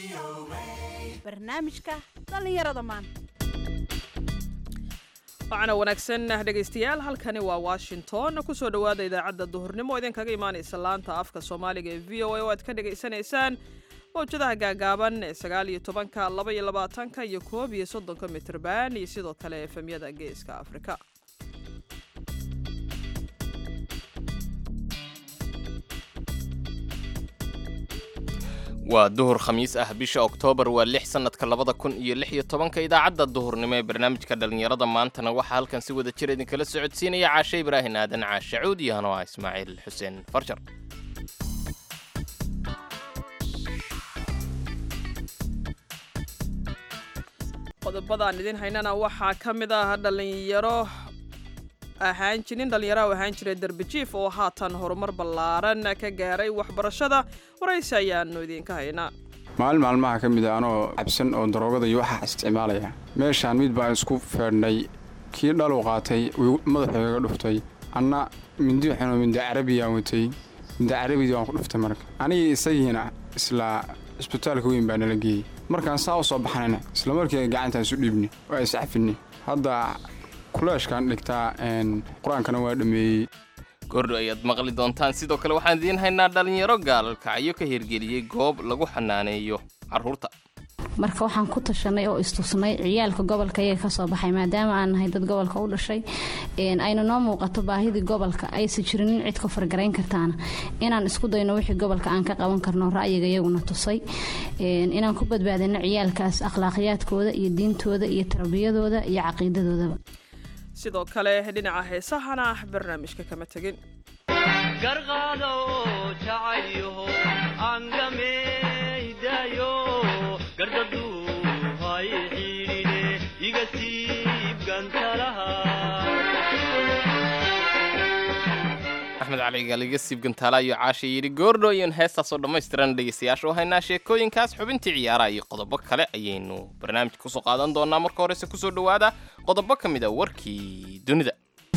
barnaamijka dhallinyarada maanta waxaana wanaagsan dhegaystayaal halkani waa washington kusoo dhowaada idaacadda duhurnimo idinkaga imaanaysa laanta afka soomaaliga ee v o a oo aad ka dhagaysanaysaan mawjadaha gaagaaban ee sagaal iyo tobanka laba iyo labaatanka iyo koob iyo soddonka mitrban iyo sidoo kale efemyada geeska afrika waa duhur khamiis ah bisha oktoobar waa lix sannadka labada kun iyo lix iyo tobanka idaacadda duhurnimo ee barnaamijka dhallinyarada maantana waxaa halkan si wada jir idinkala socodsiinaya caashe ibraahin aadan caashe cuud iyo hanoa ismaaciil xuseen farjar qodobadaan idin haynana waxaa ka mid ah dhallinyaro ahaan jirin dhallinyaraha ahaan jiray derbijiif oo haatan horumar ballaaran ka gaaray waxbarashada waraysi ayaanu idinka haynaa maalin maalmaha ka mid a anoo cabsan oo daroogada iyo waxaa isticmaalaya meeshaan mid baan isku feedhnay kii dhalu qaatay madaxoogaga dhuftay anna mindi waxaanoo mindi carabiyaan watay mindi carabidii waan ku dhuftay marka anigii isagiina isla cisbitaalka weyn baa nala geeyey markaan saa u soo baxnayna isla markii gacantaan isu dhiibni waa iscafinni hadda kuleeshkaan dhigtaa qur-aankana waa dhammeeyey gordho ayaad maqli doontaan sidoo kale waxaan idiin haynaa dhallinyaro gaalalkacyo ka hirgeliyey goob lagu xanaaneeyo carruurta marka waxaan ku tashanay oo istusnay ciyaalka gobolka iyaga kasoo baxay maadaama aan nahay dad gobolka u dhashay ayna noo muuqato baahidii gobolka aysa jirin in cid ka fargarayn kartaana inaan isku dayno wixii gobolka aan ka qaban karno ra'yiga iyaguna tusay inaan ku badbaadino ciyaalkaas akhlaaqiyaadkooda iyo diintooda iyo tarbiyadooda iyo caqiidadoodaba sidoo kale dhinaca heesahana barnaamijka kama tegin garqaado jacaylyaho angamaydayo gardadu hay xiidhine iga siib gantalaha axmed cali galiga siib gantaala iyo caasha yidhi goordho iyon heestaasoo dhammaystiran dhegaystayaasha u haynaa sheekooyinkaas xubintii ciyaaraha iyo qodobo kale ayaynu barnaamijka kusoo qaadan doonaa marka horese kusoo dhowaada qodobo ka mid a warkii dunida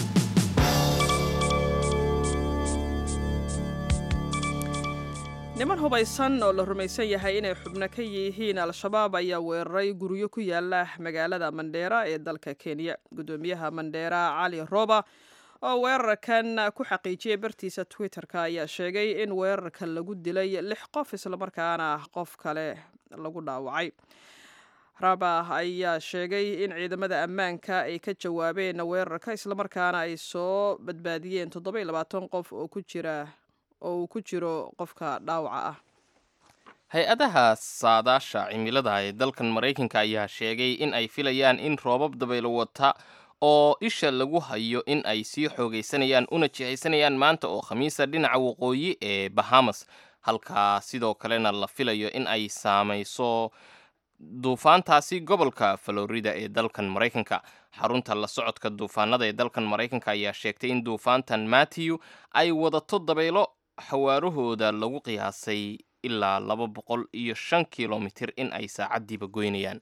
niman hubaysan oo la rumaysan yahay inay xubno ka yihiin al-shabaab ayaa weeraray guryo ku yaala magaalada mandheera ee dalka kenya guddoomiyaha mandheera cali roba oo weerarkan ku xaqiijiyey bartiisa twitter-ka ayaa sheegay in weerarka lagu dilay lix qof islamarkaana qof kale lagu dhaawacay raba ayaa sheegay in ciidamada ammaanka ay ka jawaabeen weerarka islamarkaana ay soo badbaadiyeen toddoba iyo labaatan qof oo ku jira oo uu ku jiro qofka dhaawaca ah hay-adaha saadaasha cimilada ee dalkan maraykanka ayaa sheegay in ay filayaan in roobab dabaylo wata oo isha lagu hayo in ay sii xoogaysanayaan una jihaysanayaan maanta oo khamiisa dhinaca waqooyi ee bahamas halkaa sidoo kalena la filayo in ay saamayso duufaantaasi gobolka florida ee dalkan maraykanka xarunta la socodka duufaanada ee dalkan maraykanka ayaa sheegtay in duufaantan matthew ay wadato dabaylo xawaarahooda lagu qiyaasay ilaa laba boqol iyo shan kilomitir in ay saacaddiiba goynayaan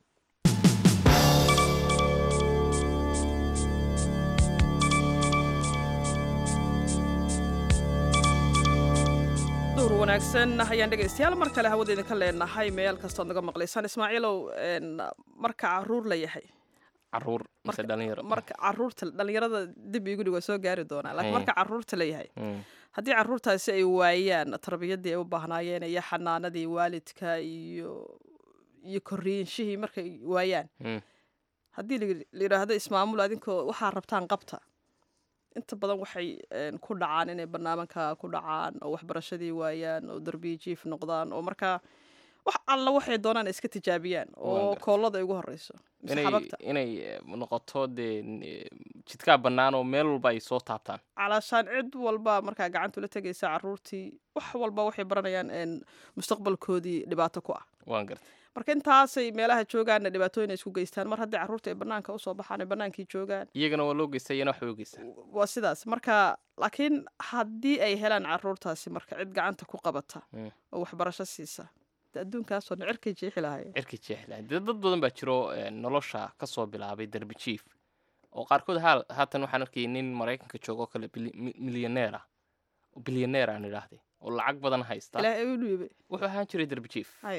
duhur wanaagsan ayaan dhegaystayaal mar kale hawada idinka leenahay meel kastood naga maqlaysaan ismaaciilow marka caruur la yahay caruur mise dhalinyaro marka caruurta dhalinyarada dib igu dhig waa soo gaari doonaa laakiin marka caruurta la yahay haddii caruurtaasi ay waayaan tarbiyadii ay u baahnaayeen iyo xanaanadii waalidka iyo iyo korriinshihii markay waayaan haddii la yidhaahdo ismaamul adinkoo waxaa rabtaan qabta inta badan waxay ku dhacaan inay barnaamijka ku dhacaan oo waxbarashadii waayaan oo darbiyi jiif noqdaan oo markaa wax alla waxay doonaan iska tijaabiyaan oo koollada ay ugu horeyso inay noqoto dee jidkaa bannaan oo meel walba ay soo taabtaan calaashaan cid walba markaa gacanta ula tegaysa caruurtii wax walba waxay baranayaan mustaqbalkoodii dhibaato ku ah waan garta marka intaasay meelaha joogaanna dhibaatooyin ay isku geystaan mar haddii carruurta ay bannaanka usoo baxaan ay bannaankii joogaan iyagana waa loo geystaa iyana waxbay u geystaa waa sidaas marka laakiin haddii ay helaan carruurtaasi marka cid gacanta ku qabata oo waxbarasho siisa adduunkaasoo dhan cirkay jeexi lahaayeen cirka jeexla dee dad badan baa jiro nolosha ka soo bilaabay derbi jief oo qaarkood haa haatan waxaan arkayay nin maraykanka joogo oo kale milyaneer ah bilyaneer aan idhaahday oo lacag badan haysta ilaahay u dhiibay wuxuu ahaan jiray derbi jief haye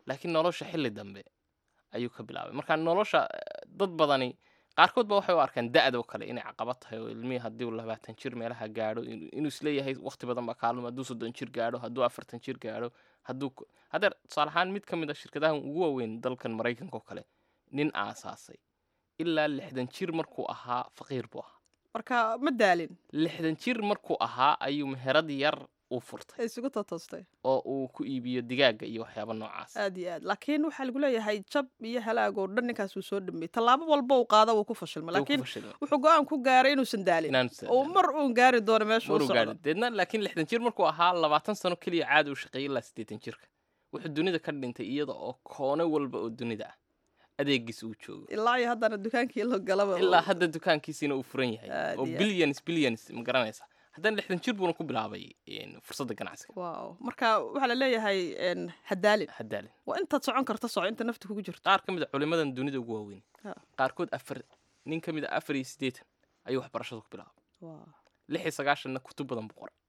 laakiin nolosha xilli dambe ayuu ka bilaabay marka nolosha eh, dad badani qaarkood ba waxay u arkaan da-do kale inay caqabad tahay oo ilmihii haddii uu labaatan jir meelaha gaadho in- inuu isleeyahay waqti badan baa kaalum hadduu soddon jir gaadho hadduu afartan jir gaadho hadduu ku- haddeer tusaale ahaan mid ka mid a shirkadaha ugu waaweyn dalkan maraykanka oo kale nin aasaasay ilaa lixdan jir markuu ahaa faqiir buu ahaa marka ma daalin lixdan jir markuu ahaa ayuu meherad yar u furtay ay isugu totoostay oo uu ku iibiyo digaaga iyo waxyaaba noocaas aad iyo aad laakiin waxaa lagu leeyahay jab iyo halaag oo dhan ninkaas uu soo dhameeyey tallaabo walba uu qaada wuu ku fashilmay Wuu ku laakiin fashilmay. wuxuu go-aan ku gaaray inuusan daalin Inaanu oo saacidin. mar uun gaari doono meesha uu Maruu socdo gaadhay. deedna laakiin lixdan jir markuu ahaa labaatan sano keliya caadi uu shaqeeyay ilaa siddeetan jirka wuxuu dunida ka dhintay iyada oo koone walba oo dunida ah adeegiis uu joogo ilaa iyo haddana dukaankii la galaba ilaa oo- hadda dukaankiisiina uu furan yahay Aad oo iyo aad. billions billions ma garanaysa haddana lixdan jir buuna ku bilaabay een, fursadda ganacsiga waaw marka waxaa la leeyahay een, hadaalin hadaalin waa intaad socon karta soco inta nafta kugu jirto qaar ka mid a culimadan dunida ugu waaweyn Ha. qaarkood afar nin ka mid a afar iyo siddeetan ayuu waxbarashada ku bilaabay Waaw. lix iyo sagaashanna kutub badan buu qoray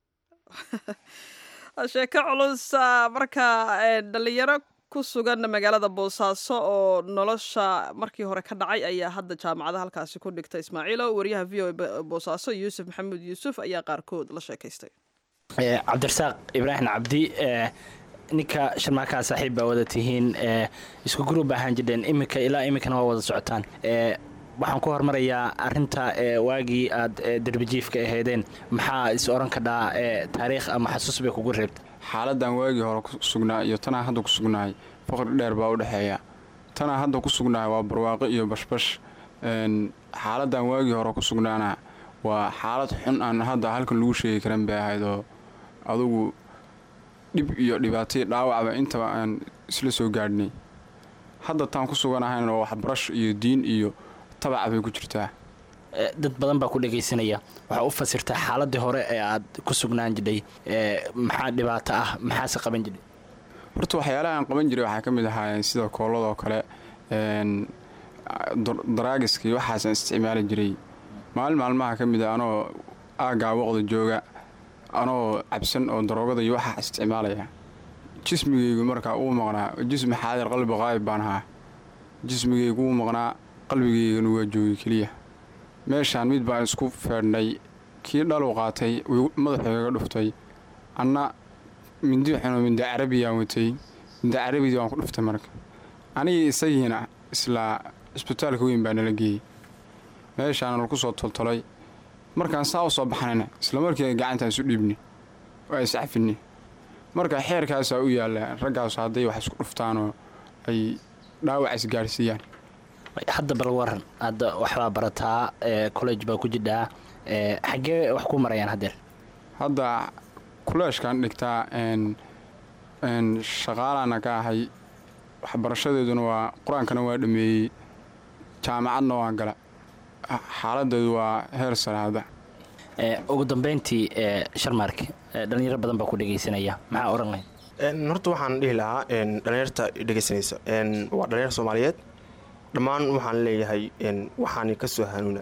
Waa sheeko culus ah, marka een, dhalinyaro ku sugan magaalada boosaaso oo nolosha markii hore ka dhacay ayaa hadda jaamacada halkaasi ku dhigta ismaaciilo wariyaha v o a boosaaso yuusuf maxamuud yuusuf ayaa qaarkood la sheekaystay Eh, cabdirasaaq ibraahim cabdi eh, ninka sharmaakaa saaxiib baa wada tihiin eh, isku gurub ahaan jireen iminka ilaa iminkana waa wada socotaan Eh, waxaan ku hormarayaa arinta eh, waagii aad eh, derbijiifka ahaydeen maxaa is oran kadhaa eh, taariikh ama xasuus bay kugu reebta xaaladdan waagii hore ku sugnaa iyo tanaa hadda ku sugnahay faqri dheer baa u dhexeeya tanaa hadda ku sugnahay waa barwaaqo iyo bashbash Een, xaaladdan waagii hore ku sugnaana waa xaalad xun aan hadda halkan lagu sheegi karan bay ahayd oo adugu dhib iyo dhibaatay dhaawacba intaba aan isla soo gaadhnay hadda taan ku suganahayna waa waxbarasho iyo diin iyo tabaca bay ku jirtaa Eh, dad badan baa ku dhegaysanaya waxaa u fasirtaa xaaladii hore ee aad ku sugnaan jidhay eh, maxaa dhibaato ah maxaase qaban jidhay horta waxyaalaha aan qaban jiray waxaa ka mid ahaayeen sida kooladoo kale een, dar- daraagiska iyo waxaasaan isticmaali jiray maalin maalmaha ka mid a anoo aaggaa waqda jooga anoo cabsan oo daroogada iyo waxaa isticmaalaya jismigaygu markaa uu maqnaa jismi xaadir qalbi qaayib baan ahaa jismigaygu uu maqnaa qalbigaygana waa joogay keliya meeshaan mid baan isku feedhnay kii dhalu qaatay wuu madaxayga dhuftay anna mindi xunoo mindi carabiyaan watay mindi carabidii waan ku dhuftay marka anigii isagiina islaa isbitaalka weyn baa nala geeyey meeshaana lagu soo toltolay markaan saa u soo baxnayna isla markiiba gacantaan isu dhiibni waa iscafinni marka xeerkaasaa u yaalla raggaasu hadday wax isku dhuftaanoo ay dhaawac isgaarsiiyaan hadda bal waran hadda waxbaa barataa eh, college baa ku jidhaa eh, xaggee wax ku marayaan haddeer hadda kuleeshkaan dhigtaa een een shaqaalaana ka ahay waxbarashadeeduna waa qur-aankana waa dhameeyey jaamacadna waa gala xaaladeedu waa heer sare hadda Eh, ugu dambeyntii eh, sharmark eh, dhalinyaro badan baa ku dhegaysanaya maxaa oran lahayd Een, horta waxaan dhihi lahaa een, dhalinyarta dhegaysanaysa een, waa dhalinyar soomaaliyeed dhammaan waxaan leeyahay een, waxaani ka soo hanuuna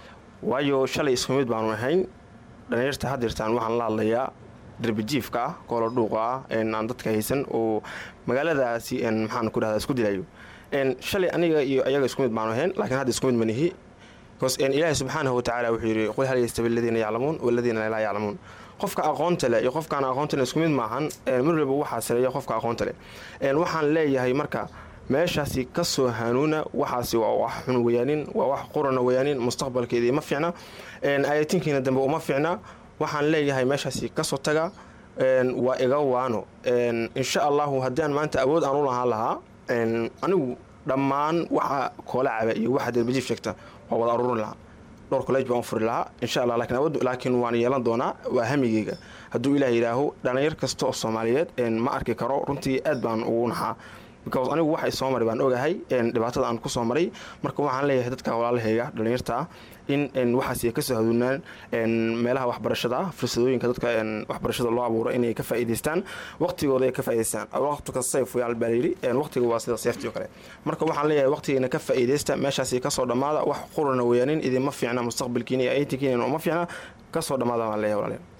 waayo shalay isku mid baanu ahayn dhalinyarta haddirtaan waxaan la hadlayaa derbijiifka ah koolo dhuuqa ah een, aan dadka haysan oo magaaladaasi een, maxaan ku dhahdaa isku dilayo Een, shalay aniga iyo ayaga isku mid baanu ahayn laakiin hadda isku mid manihi bcause een, ilaahi subxaanahu watacaala wuxuu yidhi qul hal yastawi aladiina yaclamuun waladiina laa yaclamuun qofka aqoonta leh iyo qofkaan aqoonta leh isku mid maahan een, mar walba waxaa sareeya qofka aqoonta leh Een, waxaan leeyahay marka meeshaasi ka soo hanuuna waxaasi waa wax xun weyaanin waa wax qurana weyaanin mustaqbalkeedii ma fiicna Een, ayatinkiina dambe uma fiicna waxaan leeyahay meeshaasi kasoo taga Een, waa iga waano Een, insha allahu haddii aan maanta awood aan u lahaan lahaa een, anigu dhammaan waxa koola caba iyo waxa derbijiif sheegta waa wada aruurin lahaa dhowr college baan u furi lahaa insha allah laakiin awood laakiin waan yeelan doonaa waa hamigeyga hadduu ilaah yidhaaho dhalinyar kasta oo soomaaliyeed een, ma arki karo runtii aad baan ugu naxaa because anigu waxa soo maray baan ogahay een, dhibaatada aan kusoo maray marka waxaan leeyahay dadka walaalahayga dhalinyarta ah in een, waxaas ay kasoo haduunaan een, meelaha waxbarashada ah fursadooyinka dadka een, waxbarashada loo abuuro inay ka faa'iidaystaan waqtigooda ay ka faa'iidaystaan waqtiga sayf yaal baa layidhi een, waqtiga waa sida seeftii oo kale marka waxaan leeyahay waqtigiina ka faa'iidaysta meeshaasi kasoo dhammaada wax qurana weyaanin idinma fiicna mustaqbalkiina iyo aytinkiina uma fiicna kasoo dhammaada baan leeyahay walaalayaal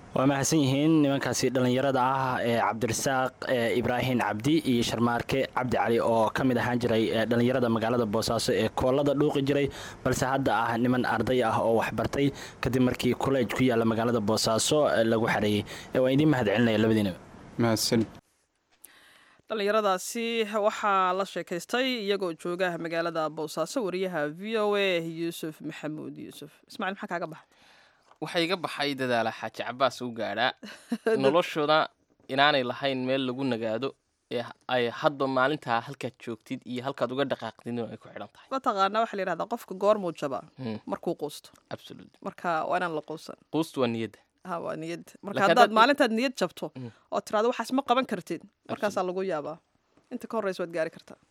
waa mahadsan yihiin nimankaasi dhallinyarada ah ee cabdirasaaq ibraahim cabdi iyo sharmaarke cabdi cali oo ka mid ahaan jiray dhallinyarada magaalada boosaaso ee koolada dhuuqi jiray balse hadda ah niman arday ah oo waxbartay kadib markii kolleej ku yaalla magaalada boosaaso lagu xareeyey waan idiin mahad celinaya labadiinaba mahadsan dhallinyaradaasi waxaa la sheekaystay iyagoo jooga magaalada boosaaso wariyaha v o a yuusuf maxamuud yuusuf ismaaciil maxaa kaaga baxa waxaa iga baxay dadaala xaaji cabaas u gaadhaa noloshooda inaanay lahayn meel lagu nagaado ee ay hadba maalintaa halkaad joogtid iyo halkaad uga dhaqaaqdid ay ku xidhan tahay mataqaanaa waxaa la yidhahdaa qofka goormuu jabaa Hmm. markuu quusto absolut marka waa inaan la quusan quustu waa niyadda ha waa niyad marka Laakiin haddaad haddaad- maalintaad niyad jabto Mm. oo tiraado waxaas ma qaban kartid markaasaa lagu yaabaa inta ka horreysa waad gaari kartaa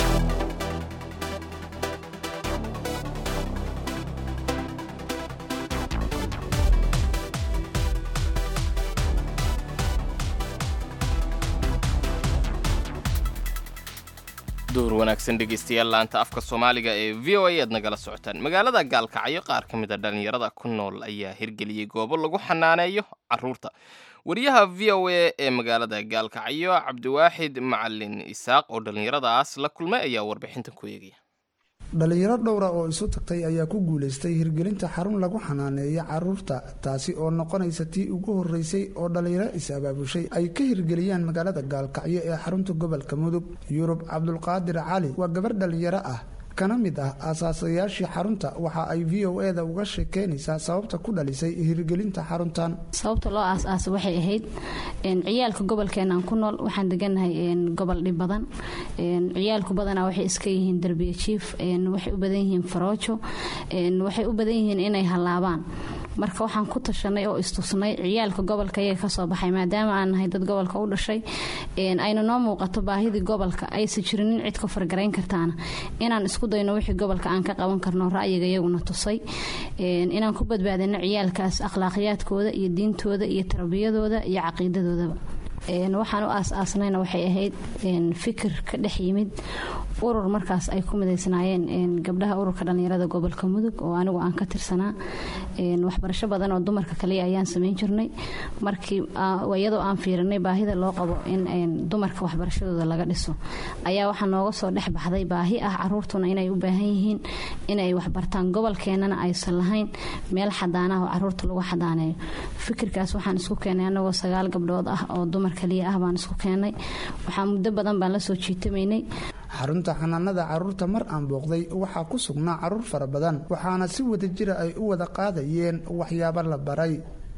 door wanaagsan dhegaystayaal laanta afka soomaaliga ee v o a aad nagala socotaan magaalada gaalkacyo qaar ka mid a dhallinyarada ku nool ayaa hirgeliyey goobo lagu xanaaneeyo caruurta wariyaha v o a ee magaalada gaalkacyo cabdiwaaxid macalin isaaq oo dhallinyaradaas la kulmay ayaa warbixintan ku eegaya dhalinyaro dhowra oo isu tagtay ayaa ku guulaystay hirgelinta xarun lagu xanaaneeyo caruurta taasi oo noqonaysa tii ugu horeysay oo dhalinyaro is-abaabushay ay ka hirgeliyaan magaalada gaalkacyo ee xarunta gobolka mudug yurub cabdulqaadir cali waa gabar dhalinyaro ah kana mid ah aasaasayaashii xarunta waxa ay v o e da uga sheekeynaysaa sababta ku dhalisay hirgelinta xaruntan sababta loo aas-aasa waxay ahayd een, ciyaalka gobolkeenaan ku nool waxaan deganahay een, gobol dhib badan een, ciyaalku badanaa waxay iska yihiin derbiya jiif een, waxay u badan yihiin faroojo een, waxay u badan yihiin inay hallaabaan marka waxaan ku tashanay oo istusnay ciyaalka gobolka iyaga kasoo baxay maadaama aan nahay dad gobolka u dhashay een, ayna noo muuqato baahidii gobolka aysa jirin in cid ka fargarayn kartaana inaan isku dayno wixii gobolka aan ka qaban karno ra'yiga iyaguna tusay een, inaan ku badbaadino ciyaalkaas akhlaaqiyaadkooda iyo diintooda iyo tarbiyadooda iyo caqiidadoodaba een, waxaan u aas-aasnayna waxay ahayd een, fikir ka dhex yimid urur markaas ay ku midaysnaayeen een, gabdhaha ururka dhallinyarada gobolka mudug oo anigu aan ka tirsanaa een, waxbarasho badan oo dumarka kaliya ayaan samayn jirnay markii aa- iyadoo aan fiirinay baahida loo qabo in een, dumarka waxbarashadooda laga dhiso ayaa waxaa nooga soo dhex baxday baahi ah caruurtuna inay u baahan yihiin inay waxbartaan gobolkeenana aysan lahayn meel xadaanaha oo caruurta lagu xadaaneeyo fikirkaas waxaan isku keenay anagoo sagaal gabdhood ah oo dumar kaliya ah baan isku keenay waxaa muddo badan baan lasoo jiitamaynay xarunta xanaanada caruurta mar aan booqday waxaa ku sugnaa caruur fara badan waxaana si wada jira ay u wada qaadayeen waxyaabo la baray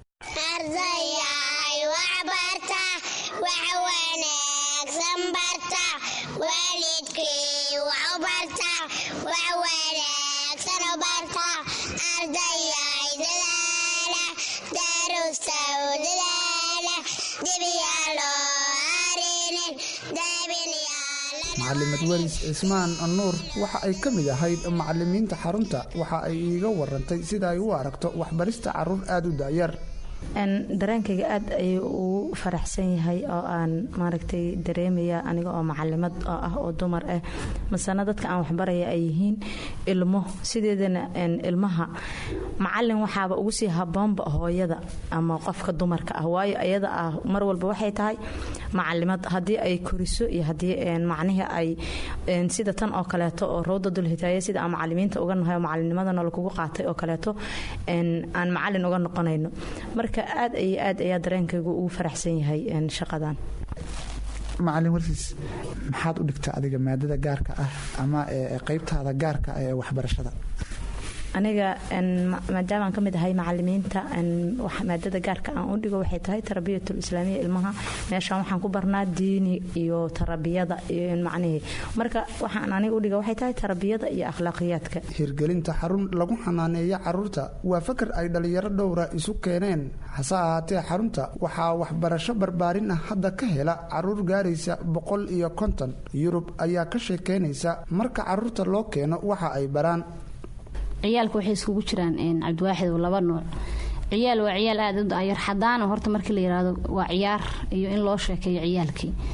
ardayay wax barta wax wanaagsan barta waalidkii wax u barta wax wanaagsan u barta ardayay dadaala darusta u dadaala dibiyaaloo harinin daabinyaala macalimad welis cismaan nuur waxa ay ka mid ahayd macalimiinta xarunta waxa ay iiga warantay sida ay u aragto waxbarista caruur aada u daayar Een, dareenkayga aad ayuu ugu faraxsan yahay oo aan maaragtay dareemaya aniga oo macalimad oo ah oo dumar ah masana dadka aan waxbaraya ay yihiin ilmo sideedana een, ilmaha macalin waxaaba ugu sii haboonba hooyada ama qofka dumarka ah waayo ayada ah mar walba waxay tahay macalimad haddii ay koriso iyo haddii een, macnihii ay een, sida tan oo kaleeto oo rowda dulhitaaya sida aan macalimiinta uga nahay oo macalimnimadana lakugu qaatay oo kaleeto een, aan macalin uga noqonayno marka aad iyo aad ayaa dareenkaygu ugu faraxsan yahay een, shaqadan macalin warsiis maxaad u dhigtaa adiga maadada gaarka ah ama ee qeybtaada gaarka ah ee waxbarashada aniga een, ma- maadaama aan ka mid ahay macalimiinta een, wax- maadada gaarka aan u dhigo waxay tahay tarabiyatul islaamiya ilmaha meeshaan waxaan ku barnaa diini iyo tarabiyada iyo macnihii marka waxaan aniga u dhiga waxay tahay tarabiyada iyo akhlaaqiyaadka hirgelinta xarun lagu xanaaneeyo caruurta waa fakar ay dhalinyaro dhowra isu keeneen hase ahaatee xarunta waxaa waxbarasho barbaarin ah hadda ka hela caruur gaaraysa boqol iyo konton yurub ayaa ka sheekeynaysa marka caruurta loo keeno waxa ay baraan ciyaalka waxay iskugu jiraan een, cabdiwaaxid oo laba nooc ciyaal waa ciyaal aada u dayar xadaana horta markii la yiraahdo waa ciyaar iyo in loo sheekeeyo ciyaalkii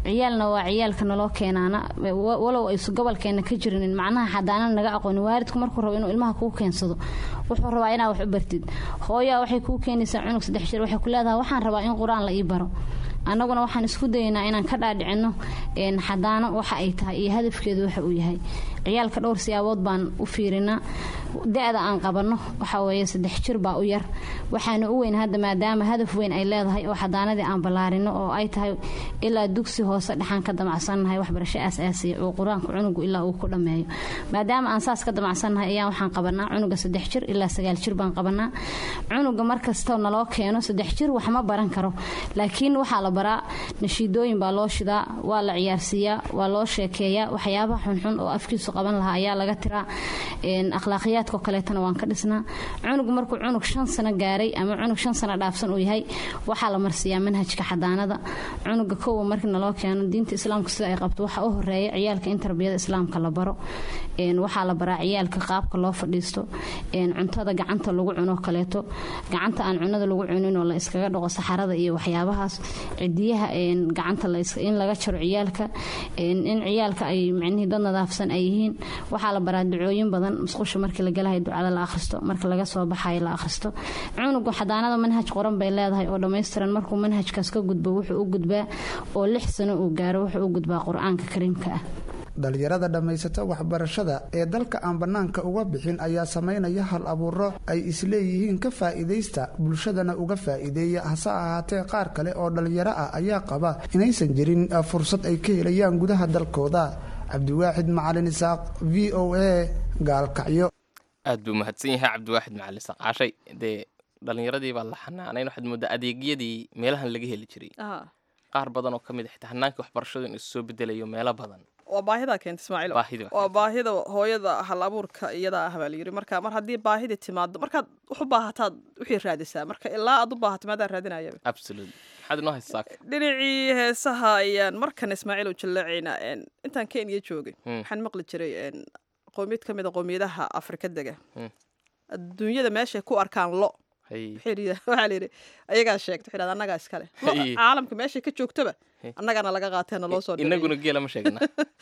ciyaalna waa ciyaalka naloo keenaana wa- walow aysu gobolkeena ka jirinin macnaha xadaanana naga aqoonin waalidku markuu rabo inuu ilmaha kuu keensado wuxuu rabaa inaa wax u bartid hooyaa waxay kuu keenaysaa cunug saddex jir waxay ku leedahay waxaan rabaa in qur-aan la ii baro annaguna waxaan isku dayaynaa inaan ka dhaadhicino een, xadaano waxa ay tahay iyo hadafkeedu waxa uu yahay ciyaalka dhowr siyaabood baan u fiirinaa da-da aan qabanno waxa weeye saddex jir baa u yar waxaana u weyn hadda maadaama hadaf weyn ay leedahay oo xadaanadii aan ballaarino oo ay tahay ilaa dugsi hoose dhexaan ka damacsannahay waxbarasho aasaasiya oo qur-aanka cunugu ilaa uu ku dhammeeyo maadaama aan saas ka damacsannahay ayaan waxaan qabanaa cunuga saddex jir ilaa sagaal jir baan qabanaa cunuga markastoo naloo keeno saddex jir wax ma baran karo laakiin waxaa la baraa nashiidooyin baa loo shidaa waa la ciyaarsiiyaa waa loo sheekeeyaa waxyaabaha xunxun oo afkiisu qaban lahaa ayaa laga tiraa een, akhlaaqiyaadkao kaleetana waan ka dhisnaa cunug markuu cunug shan sano gaaray ama cunug shan sano dhaafsan uu yahay waxaa la marsiiyaa manhajka xadaanada cunuga kowa markii naloo keeno diinta islaamka sida ay qabto waxaa u horeeya ciyaalka in tarbiyada islaamka la baro een, waxaa la baraa ciyaalka qaabka loo fadhiisto een, cuntada gacanta lagu cuno kaleeto gacanta aan cunada lagu cunin oo la iskaga dhaqo saxarada iyo waxyaabahaas cidiyaha een, gacanta la is- in laga jaro ciyaalka een, in ciyaalka ay micnihii dad nadaafsan ay yihiin waxaa la baraa ducooyin badan musqusha markii la galahay ducada la akhristo marka laga soo baxayo la akhristo cunugu xadaanada manhaj qoran bay leedahay oo dhammaystiran markuu manhajkaas ka gudbo wuxuu u gudbaa oo lix sano uu gaaro wuxuu u gudbaa qur-aanka kariimka ah dhalinyarada dhammaysata waxbarashada ee dalka aan bannaanka uga bixin ayaa samaynaya hal abuuro ay isleeyihiin ka faa'iidaysta bulshadana uga faa'iideeya hase ahaatee qaar kale oo dhalinyaro ah ayaa qaba inaysan jirin uh, fursad ay ka helayaan gudaha dalkooda cabdiwaaxid macalin isaaq v o a gaalkacyo aad buu mahadsan yahay cabdiwaaxid macalin saqaashay dee dhalinyaradii baa la xanaanayn waxaad moodaa adeegyadii meelahan laga heli jiray Aha. qaar badan oo ka mid a xitaa hanaanka waxbarashadu in isu soo bedelayo meelo badan waa baahidaa keenta ismaaciil Baahida waa waa baahida hooyada hal abuurka iyada ah baa layiri marka mar haddii baahida timaado markaad wax u baahataad wixii raadisaa marka ilaa aad u baahato maadaa raadinaya absolute maxaad inoo haysaa dhinacii heesaha ayaan markan ismaaciil u jallaacaynaa een, intaan kenya joogay Hmm. waxaan maqli jiray een, qowmiyad ka mid a qowmiyadaha afrika dega Hmm. adduunyada meeshay ku arkaan lo hay waxay yidhi- waxaa layidhi ayagaa sheegta waxay dhahdaa annagaa iskale Lo, Hey. caalamka meeshay ka joogtaba Hey. annagana laga qaatee naloo soo dhiciyey. inaguna geela ma sheegna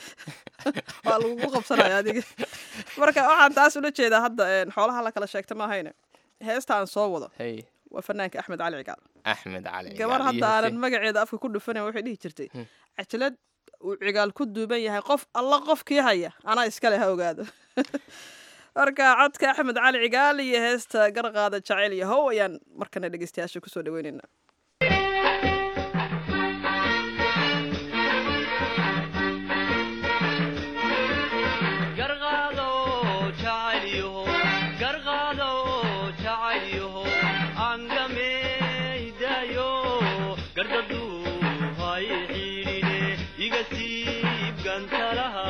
waa lagugu qabsanaya adiga marka waxaan taas ula jeedaa hadda een, xoolaha la kala sheegta maahayne heesta aan soo wado hay waa fanaanka axmed cali cigaal axmed cali gabar Cigaal iyo hadda aanan Hussein. magaceeda afka ku dhufanan waxay dhihi jirtay Hmm. cajalad uu cigaal ku duuban yahay qof alla qofkii haya anaa iskale ha ogaado marka codka axmed cali cigaal iyo heesta garqaada jacayl yahow ayaan markana dhegeystayaasha kusoo dhaweynaynaa garqaado jacaylyaho garqaado jacaylyaho angameydaayo gardaduu hay xiidhine iga siib gantalaha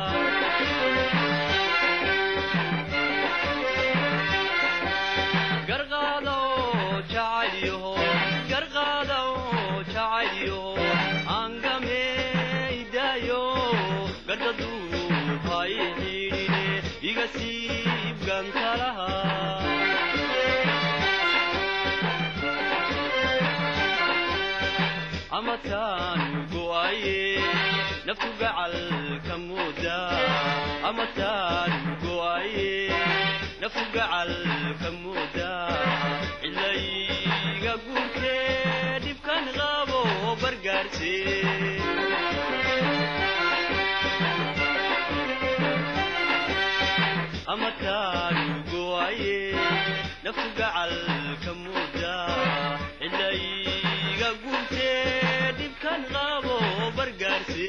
garqaado jacaylyaho garqaado jacaylyaho angameydaayo gardaduu hay xiidhine iga siib gantalaha amataan go'aye naftu gacal ka mooda amataan go'aye naftu gacal ka mooda cilayga guurtee dhibkan qabo bargaarse amataan go'aye naftu gacal ka mooda cilayga guurtee dhibkan qabo bargaarse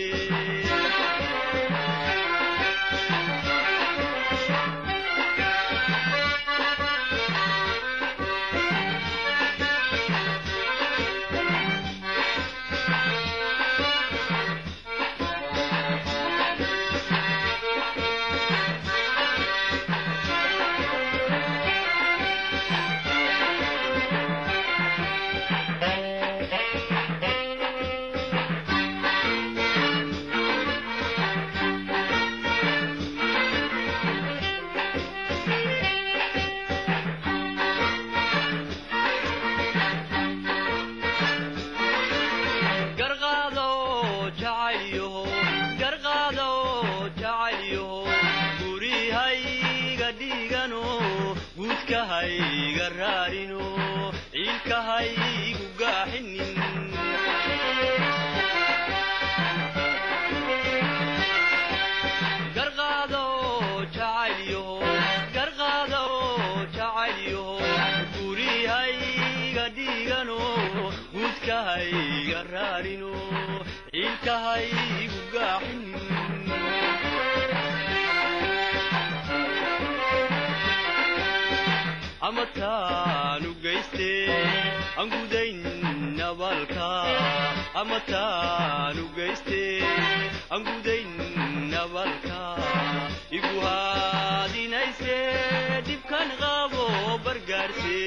ciilkahayga raarino ciilkahaygu gaaxin ama taanu geyste aan gudayn nabalka ama taanu geyste aan gudayn nabalka igu haadinayse dhibkan qabo bargaarse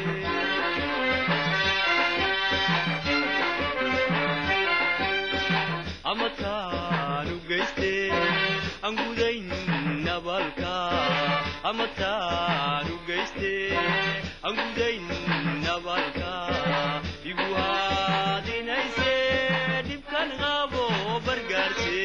ama taanu geyste aan gudayn nabalka ama taanu geyste aan gudayn nabalka igu haadinayse dhibkan qabo bargaarse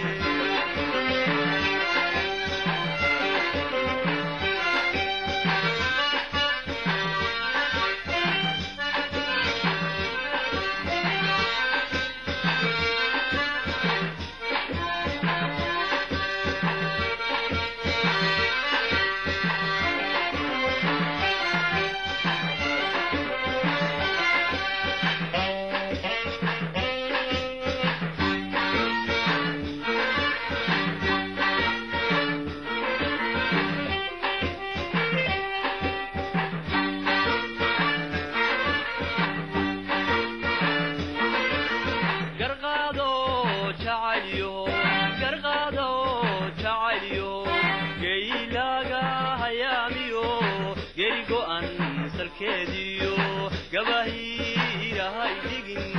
garqaado jacayyo garqaado jacayyo geylaaga hayaamiyo geri go'an salkeediyo gabahiirahay dhigin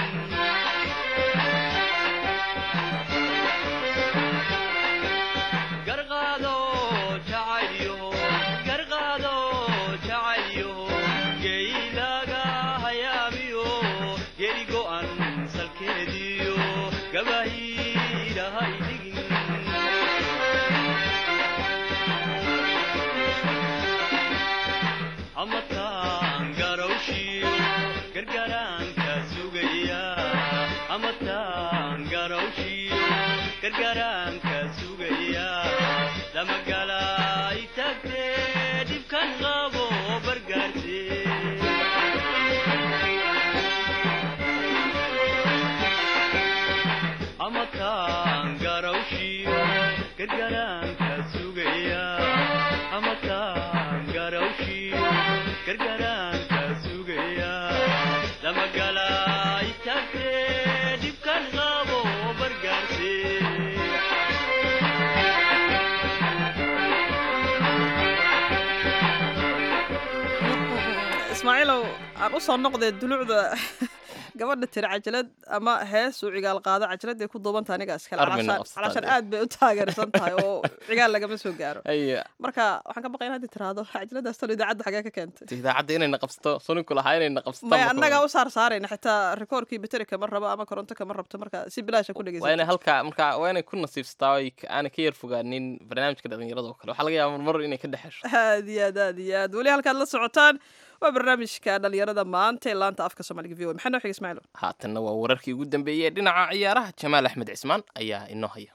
garqaado jacayyo garqaado jacayyo geylaaga hayaamiyo geri go'an salkeediyo gabahiirahay dhigin ama taan garawshiyo gargaraanka sugaya ama taan garawshiyo gargaraanka sugaya lamagalay tagtee dhibkan qabo bargaarse ama taan garawshiyo gargaraanka sugaya ama taan garawshiyo gargaraanka sugaya lamagalay tagtee dhibkan qabo bargaarse ismaaciilow aan u soo noqdee dulucda gabadha tiri cajalad ama hees uu cigaal qaado cajaladday ku duubanta aniga iskale Armina calaashaan- Ustaad. calaashaan aad bay u taageersan tahay oo cigaal lagama soo gaaro haya marka waxaan ka baqay in haddi tiraahdo cajaladaas talo idaacadda xagee ka keentay idaacadda inayna qabsato suninku lahaa inayna qabsato maya marka annagaa u saar saarayna xitaa rikoorkii bateri kama rabo ama koronto kama rabto marka si bilaasha ku waa inay dhegeysa halkaa marka waa inay ku nasiibsataa oo ay ka- aanay ka yar fogaanin barnaamijka dhalinyarada oo kale waxaa laga yaaba marmar inay ka dhexesho aad iyo aad aad iyo aad weli halkaad la socotaan waa barnaamijka dhalinyarada maanta ee laanta afka soomaaliga v o maxaa noo xiga ismaaciil haatanna waa wararkii ugu dambeeyey ee dhinaca ciyaaraha jamaal axmed cismaan ayaa inoo haya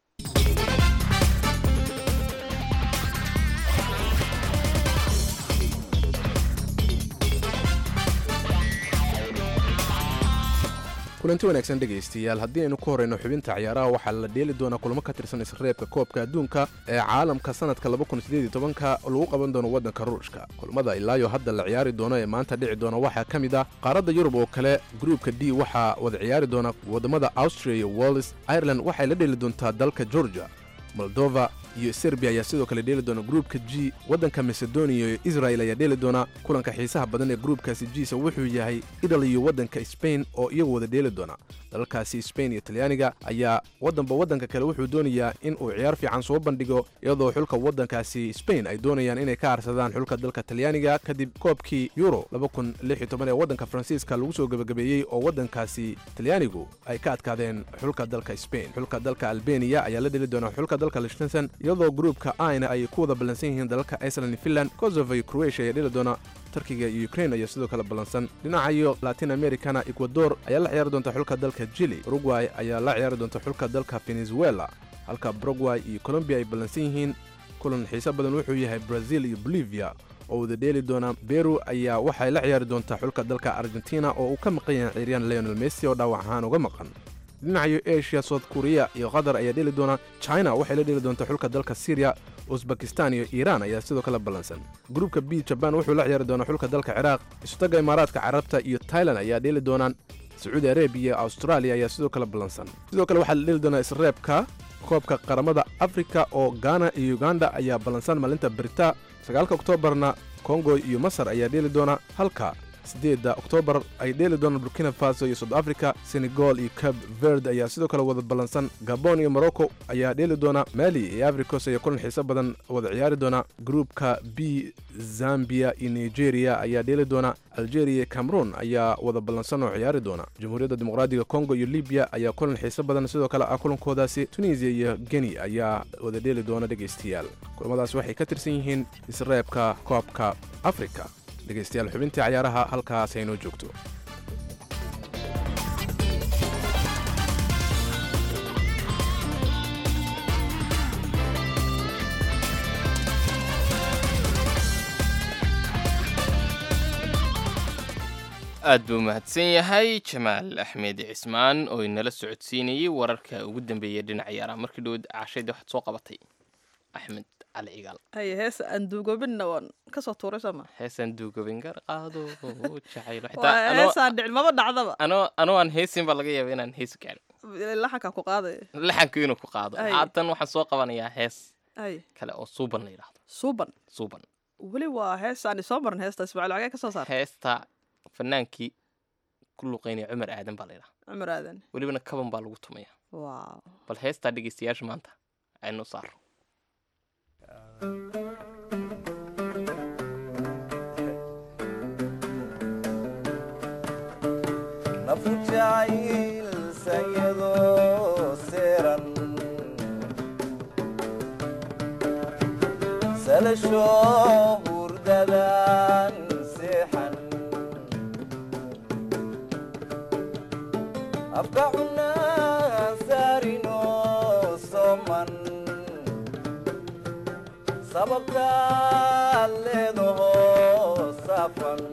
kulanti wanaagsan dhegaystayaal haddii aynu ku horrayno xubinta ciyaaraha waxaa la dheeli doonaa kulamo ka tirsan isreebka koobka adduunka ee caalamka sannadka ka lagu qaban doono waddanka ruushka kulmada ilaayo hadda la ciyaari doono ee maanta dhici doona waxaa ka mid ah qaaradda yurub oo kale gruupka d waxaa wada ciyaari doona waddamada austria iyo wallis ireland waxay la dheeli doontaa dalka georgia moldova iyo serbiya ayaa sidoo kale dheeli doona gruupka g waddanka macedonia iyo israel ayaa dheeli doona kulanka xiisaha badan ee gruupkaasi jiisa wuxuu yahay italy iyo waddanka spain oo iyagu wada dheeli doona dalalkaasi spain iyo talyaaniga ayaa waddanba waddanka kale wuxuu doonayaa in uu ciyaar fiican soo bandhigo iyadoo xulka waddankaasi spain ay doonayaan inay ka harsadaan xulka dalka talyaaniga kadib koobkii euro ee waddanka faransiiska lagu soo gebagabeeyey oo waddankaasi talyaanigu ay ka adkaadeen xulka dalka spain xulka dalka albeniya ayaa la dheli doona xulka dalka lichtensen iyadoo gruupka aina ay ku wada ballansan yihiin dalalka iceland iyo finland kosovo iyo croatia ayaa dheli doona turkiga iyo ukraine ayaa sidoo kale ballansan dhinacayo latin americana ecuador ayaa la ciyaari doonta xulka dalka chili uruguay ayaa la ciyaari doonta xulka dalka venezuela halka paraguay iyo colombia ay ballansan yihiin kulan xiise badan wuxuu yahay brazil iyo bolivia oo wada dheeli doona beru ayaa waxay la ciyaari doontaa xulka dalka argentina oo uu ka maqan yahay ciyaaryahan leonel messi oo dhaawac ahaan uga maqan dhinacayo asia south korea iyo qatar ayaa dheli doona china waxay la dheli doontaa xulka dalka syriya usbakistan iyo iiraan ayaa sidoo kale ballansan gruubka b jaban wuxuu la ciyaari doonaa xulka dalka ciraaq isutaga imaaraadka carabta iyo tailan ayaa dheeli doonaan sacuudi arabiya iyo austraaliya ayaa sidoo kale ballansan sidoo kale waxaa la dheli doonaa isreebka koobka qaramada afrika oo gaana iyo uganda ayaa ballansan maalinta berita sagaalka oktoobarna kongo iyo masar ayaa dheeli doona halka siddeedda oktoobar ay dheeli doonaan burkina faso iyo south africa senegal iyo cab verd ayaa sidoo kale wada ballansan gabon iyo morocco ayaa dheeli doona mali iyo africos ayaa kulan xiiso badan wada ciyaari doona gruupka b zambia iyo nigeria ayaa dheeli doona algeria iyo cameroon ayaa wada ballansan oo ciyaari doona jamhuuriyadda dimuqraadiga congo iyo libiya ayaa kulan xiiso badan sidoo kale ah kulankoodaasi tunisia iyo geni ayaa wada dheeli doona dhegaystayaal kulamadaas waxay ka tirsan yihiin isreebka koobka afrika dhegaystayaal xubintii cayaaraha halkaas aynoo joogto aad buu mahadsan yahay jamaal axmed cismaan oo inala socodsiinayey wararka ugu dambeeyay dhinaca ciyaaraha markii dhow cashayda waxaad soo qabatay axmed cali cigaal haye heesa aan duugobinna waan kasoo tuuray sooma heesaan duugobin gar qaado jacaylo waa heesaan dhicin maba dhacdaba anoo anoo aan heesin baa laga yaaba inaan heesi gaadhin laxankaa ku qaaday laxanku inuu ku qaado Ay. haatan waxaan soo qabanayaa hees ay kale oo suuban la yidhaahdo suuban suuban weli waa heesaan soo marin heesta ismaaciil xagee ka soo saar heesta fanaankii ku luqeynaya cumar aadan baa la yidhaha cumar aadan welibana kaban baa lagu tumaya waaw bal heestaa dhegeystayaasha maanta aynu saaro nafu jacayl sayadoo seeran salasho hurdadan seexan afka cunaan saarino soman sababtaad leedaho safan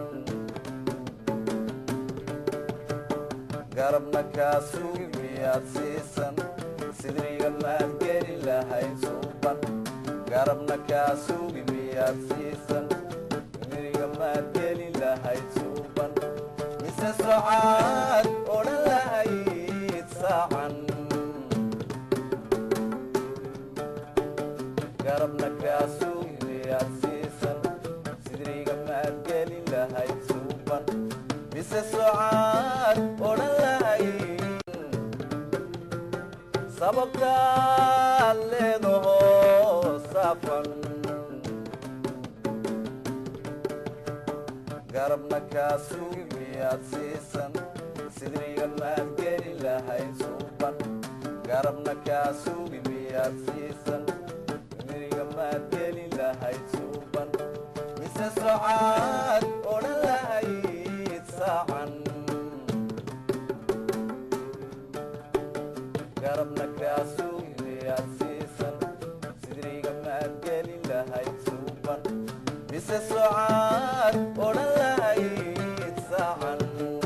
garabna kaa sugi miyaad siisan sidriga maad geli lahayd suuban garabna kaa sugi miyaad siisan sidriga maad geli lahayd suuban mise socaad odhan lahayd saacan garabna kaa sugi miyaad siisan sidriga maad geli lahayd suuban mise socaad odhan lahayd sababtaad leedaho safan garabna kaa sugi miyaad siisan sidriga maad geli lahayd suuban garabna kaa sugi miyaad siisan sidriga maad geli lahayd suuban mise socaad odhan lahayd saacan garabna kaa sugi miyaad siisan sidriga maad geli lahayd suuban mise socaad odhan lahayd saacan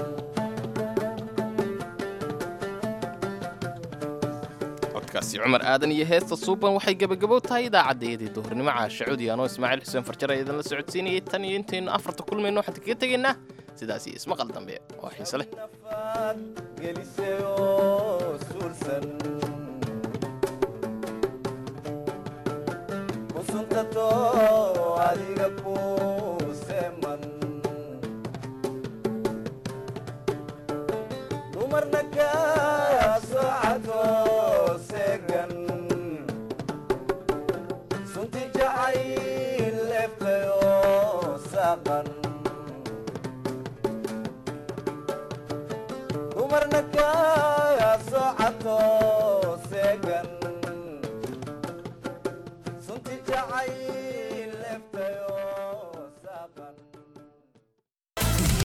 codkaasi cumar aadan iyo heesta suuban waxay gebagabow tahay idaacaddayadii duhurnimo caasha cudi anoo ismaaciil xuseen farjar ee idinla socodsiinayay tan iyo intaynu afarta kulmayno waxaan kaga tegaynaa sidaas iyo ismaqal dambe oo xiise leh nafaad gelisay oo suulsan ku suntato adiga ku seeman dumarna kaa soocato seegan sunti jacayl leeftay oo saaqan dumarna kaa